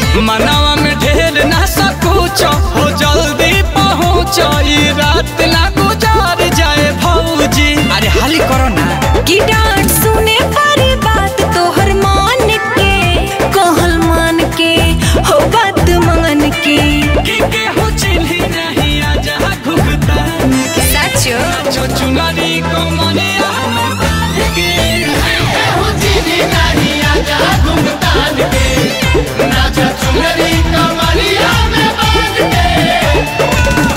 मनवा में ढेर ना सकुच हो जल्दी पहुँच ई रात ना गुजार जाए भौजी अरे हाली करो ना की डांट सुने पारी बात तोहर मान के कहल मान के हो बात मान के कि केहू चिन्ही नहीं आजा घुघता सचो जो चुनरी को मनिया में बांध के केहू चिन्ही नहीं आजा घुघतान के नाचा चुनरी को मनिया में बांध के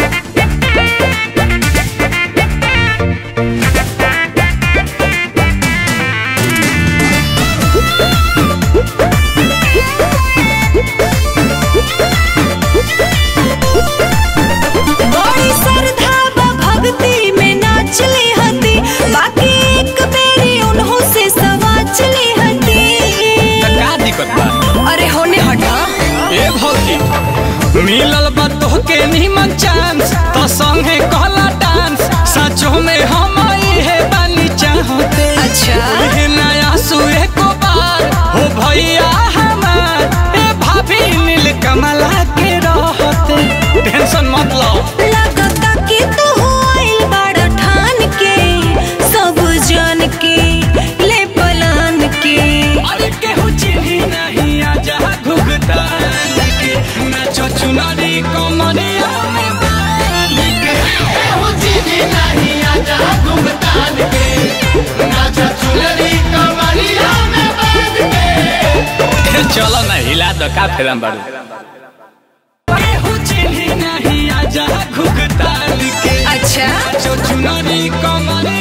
बड़ी श्रद्धा बा भक्ति में नाचली हती बाकी एक बेरी उन्हों से सवाचली हती का दिक्कत बा अरे होने हटा ए भौजी मिलल बा तोहके निमन चांस तो संगे कहला डांस सचो में हम इहे बानी चाहते अच्छा। इहे नया सुए को बार हो भैया हमार ए भाभी नील कमला के रहते टेंशन मत लो लगता कि तू आइल बड़ा ठान के सब जान के ले पलान के अरे केहू चिन्ही नहीं आजा घुघतान के नाचो चुनरी को मनिया में बांध के केहू चिन्ही नहीं आजा घुघतान के नाचो चुनरी को मनिया में बांध के चलो ना हिला दो का फिल्म बाड़ू केहू चिन्ही नहीं आजा घुघतान के अच्छा नाचो चुनरी को मनिया